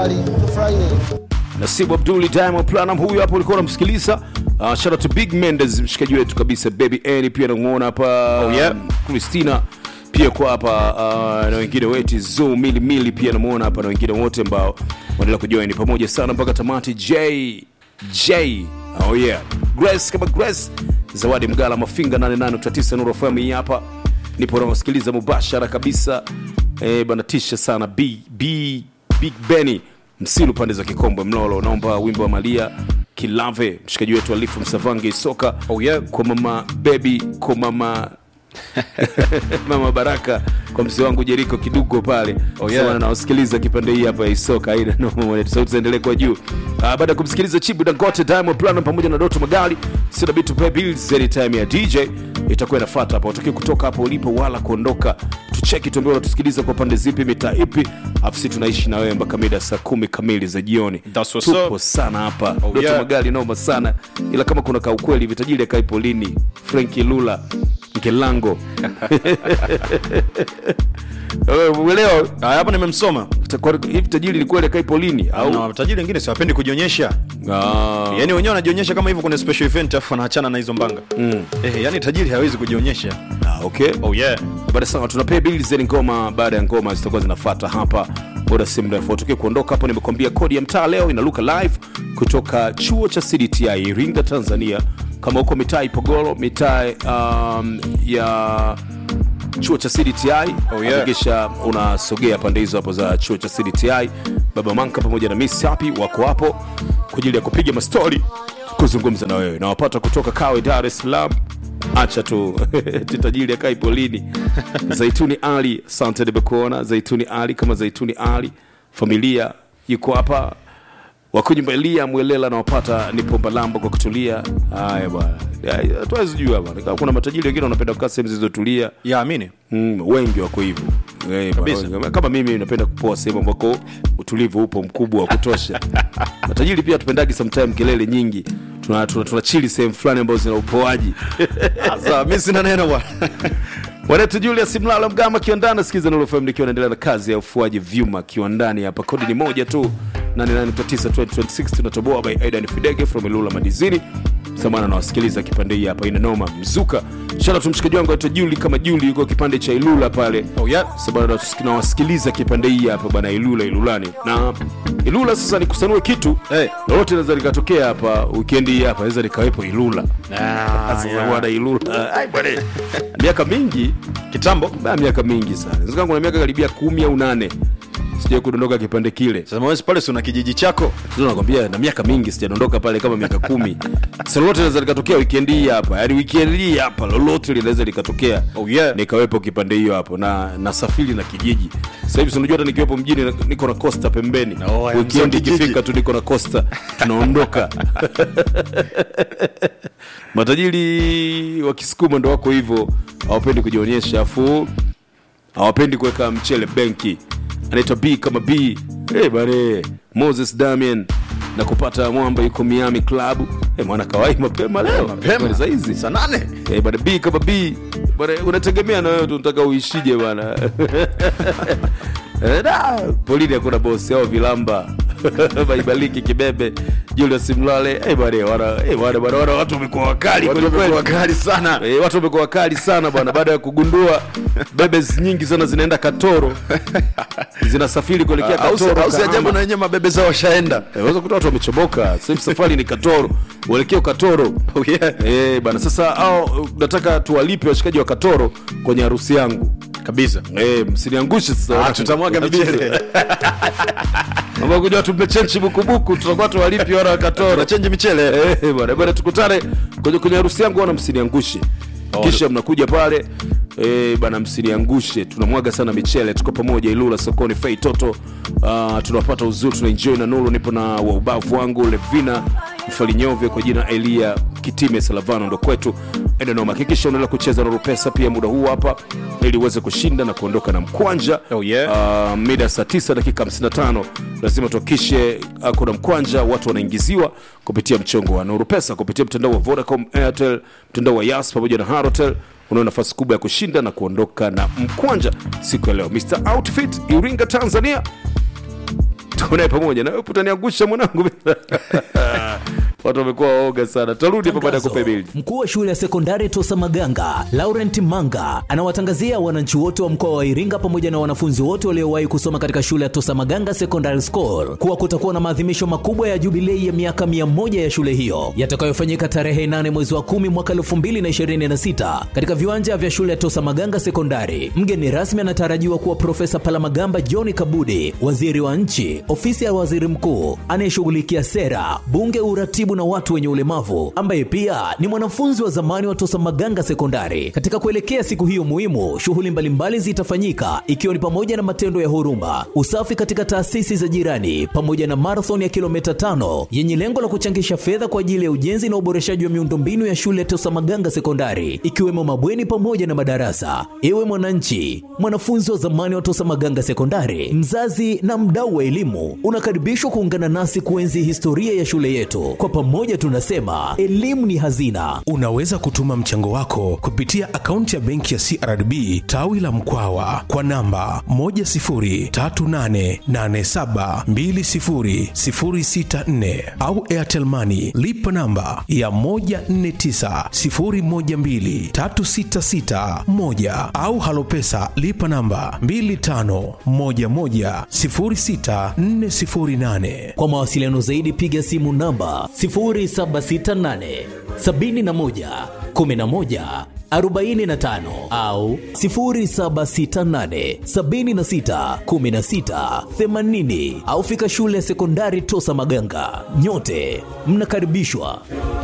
kali, tufurahie. Nasibu Abduli Diamond Platinum huyu hapo ulikuwa unamsikiliza. Uh, shout out to Big Mendes mshikaji wetu kabisa Baby Annie pia namuona hapa. Oh, yeah. um, Christina pia kwa hapa uh, na wengine wetu Zo Mili Mili pia namuona hapa na wengine wote ambao wanaendelea kujoin pamoja sana mpaka tamati. J J oh yeah. Grace kama Grace Zawadi Mgala Mafinga 88.9 Nuru FM hii hapa. Nipo nawasikiliza mubashara kabisa. Eh, bana tisha sana B B Big Benny Msilu pande za Kikombwe Mlolo, naomba wimbo wa Malia Kilave, mshikaji wetu Alifu Msavange Isoka. Oh, yeah. Kwa mama Baby, kwa mama mama Baraka, kwa mzee wangu Jeriko Kidugo pale Oh, yeah. Sasa nawasikiliza kipande hii hapa ya Isoka, aina noma mwanetu, sauti ziendelee kwa juu. Ah, baada ya kumsikiliza Chibu Dangote, Diamond Platinum pamoja na Doto Magali, sina bit to pay bills anytime ya DJ itakuwa inafuata hapa. Utaki kutoka hapo ulipo wala kuondoka, tucheki tuambie unatusikiliza kwa pande zipi, mitaa ipi, afu sisi tunaishi na wewe mpaka mida saa kumi kamili za jioni. That's what's Tupo up. sana hapa Oh, Doto yeah. Magali noma sana, ila kama kuna ka ukweli vitajiri akai Polini, Frankie Lula, Nkelango Wewe uelewa Ah, hapo nimemsoma Itakuwa- hivi tajiri ni kweli akai Polini au na watajiri wengine siwapendi kujionyesha Ah. yani wenyewe wanajionyesha kama hivyo kwenye special event afu wanaachana na hizo mbanga mm. eh, yani tajiri hawezi kujionyesha Ah, okay oh yeah baada sana tunapea bili zeni ngoma baada ya ngoma zitakuwa zinafata hapa muda si mrefu tukie kuondoka hapo nimekwambia kodi ya mtaa leo inaluka live kutoka chuo cha cdti iringa tanzania kama huko mitaa ipogoro mitaa um, ya chuo cha cdti Oh, yeah. hakikisha unasogea pande hizo hapo za chuo cha cdti baba manka pamoja na miss happy wako hapo kwa ajili ya kupiga mastori kuzungumza na wewe nawapata kutoka kawe dar es salaam acha tu titajiri akai polini zaituni ali sante nimekuona zaituni ali kama zaituni ali familia yuko hapa wakunyumba elia mwelela nawapata nipo mbalamba kwa kutulia haya bwana Ya, hatuwezi jua bwana Kama kuna matajiri wengine wanapenda kukaa sehemu zilizotulia ya amini mm, wengi wako hivyo Eh, Kabisa. bwana, kama mimi napenda kupoa sehemu ambako utulivu upo mkubwa wa kutosha matajiri pia tupendagi sometime kelele nyingi tuna, tuna, tuna chili sehemu fulani ambazo zina upoaji sasa mi sina neno bwana Wanetu Julius Mlalo Mgama kiwandani, sikiza Nuru FM nikiwa naendelea na kazi ya ufuaji vyuma kiwandani hapa. Kodi ni moja tu 89.9 2026 tunatoboa by Aidan Fidege from Ilula Madizini. Samana nawasikiliza kipande hii hapa ina noma mzuka. Shout out to mshikaji wangu aitwa Juli kama Juli yuko kipande cha Ilula pale. oh yeah Sababu nawasikiliza kipande hii hapa bana Ilula Ilulani. Na Ilula sasa nikusanue kitu. Hey. Lolote linaweza likatokea hapa weekend hii hapa, naweza nikawepo Ilula. Ah, Sasa yeah. bwana Ilula. Ai bwana. Miaka mingi kitambo Ba, miaka mingi sana Inawezekana kuna miaka karibia kumi au nane sija kudondoka kipande kile sasa mwezi pale si una kijiji chako Sasa nakwambia na miaka mingi sijadondoka pale kama miaka kumi sasa lolote linaweza likatokea weekend hii hapa yaani weekend hii hapa lolote linaweza likatokea Oh, yeah. nikawepo kipande hiyo hapo na nasafiri na kijiji sasa hivi si unajua hata nikiwepo mjini na- niko na costa pembeni Oh, ya weekend mzee kijiji. ikifika tu niko na costa tunaondoka matajiri wa kisukuma ndo wako hivyo hawapendi kujionyesha afu hawapendi kuweka mchele benki anaitwa b kama b hey, bare moses damian na kupata mwamba yuko miami club hey, mwana kawai mapema leo mapema. za hizi saa nane hey, bana b kama b bana unategemea na wewe tu unataka uishije bana Eh, da, polini hakuna bosi au vilamba baibaliki kibebe julius mlale hey, bana wana hey, bana bana wana watu wamekuwa wakali watu kweli kweli. wamekuwa wakali sana Eh, watu wamekuwa wakali sana bwana baada ya kugundua bebes nyingi sana zinaenda katoro zinasafiri kuelekea au si- katoro au si ajabu Kahama. na wenyewe mabebe zao washaenda Eh, unaweza kuta watu wamechomoka sasa hivi safari ni katoro uelekeo katoro oh yeah Eh, bana sasa au nataka tuwalipe washikaji wa katoro kwenye harusi yangu kabisa Eh, msiniangushe sasa Ah, tutamwaga michele ambao kuja tumechenchi bukubuku tutakuwa tuwalipi wana wa katoro tunachenji michele Eh, bwana bwana tukutane kwenye kwenye harusi yangu wana msiniangushe kisha mnakuja pale eh, bana msiniangushe tunamwaga sana michele tuko pamoja ilula sokoni fei toto uh, tunapata uzuri tunaenjoy na nuru nipo na waubavu wangu levina mfalinyove kwa jina elia kitime salavano ndo kwetu endenoma hakikisha unaendelea kucheza nuru pesa pia muda huu hapa ili uweze kushinda na kuondoka na mkwanja Oh, yeah. uh, mida saa 9 dakika 55 lazima tuhakikishe uh, kuna mkwanja watu wanaingiziwa kupitia mchongo wa nuru pesa kupitia mtandao wa vodacom airtel mtandao wa yas pamoja na harotel unao nafasi kubwa ya kushinda na kuondoka na mkwanja siku ya leo mr outfit iringa tanzania tunaye pamoja na wewe utaniangusha mwanangu watu wamekuwa waoga sana tarudi hapa baada ya kupe bili Mkuu wa shule ya sekondari Tosa Maganga, Laurent Manga, anawatangazia wananchi wote wa mkoa wa Iringa pamoja na wanafunzi wote waliowahi kusoma katika shule ya Tosa Maganga Secondary School kuwa kutakuwa na maadhimisho makubwa ya jubilei ya miaka 100 ya shule hiyo yatakayofanyika tarehe 8 mwezi wa 10 mwaka 2026 katika viwanja vya shule ya Tosa Maganga Sekondari. Mgeni rasmi anatarajiwa kuwa Profesa Palamagamba John Kabudi, waziri wa nchi, ofisi ya waziri mkuu anayeshughulikia sera, bunge, uratibu na watu wenye ulemavu, ambaye pia ni mwanafunzi wa zamani wa Tosa Maganga Sekondari. Katika kuelekea siku hiyo muhimu, shughuli mbalimbali zitafanyika ikiwa ni pamoja na matendo ya huruma, usafi katika taasisi za jirani, pamoja na marathon ya kilomita tano yenye lengo la kuchangisha fedha kwa ajili ya ujenzi na uboreshaji wa miundombinu ya shule ya Tosa Maganga Sekondari, ikiwemo mabweni pamoja na madarasa. Ewe mwananchi, mwanafunzi wa zamani wa Tosa Maganga Sekondari, mzazi na mdau wa elimu, unakaribishwa kuungana nasi kuenzi historia ya shule yetu. Kwa pamoja tunasema elimu ni hazina. Unaweza kutuma mchango wako kupitia akaunti ya benki ya CRDB tawi la Mkwawa kwa namba 10388720064 au Airtel Money lipa namba ya 1490123661 au Halopesa lipa namba 25110648. Kwa mawasiliano zaidi piga simu namba 0768 71 11 45 au 0768 76 16 80 au fika shule ya sekondari Tosa Maganga. Nyote mnakaribishwa.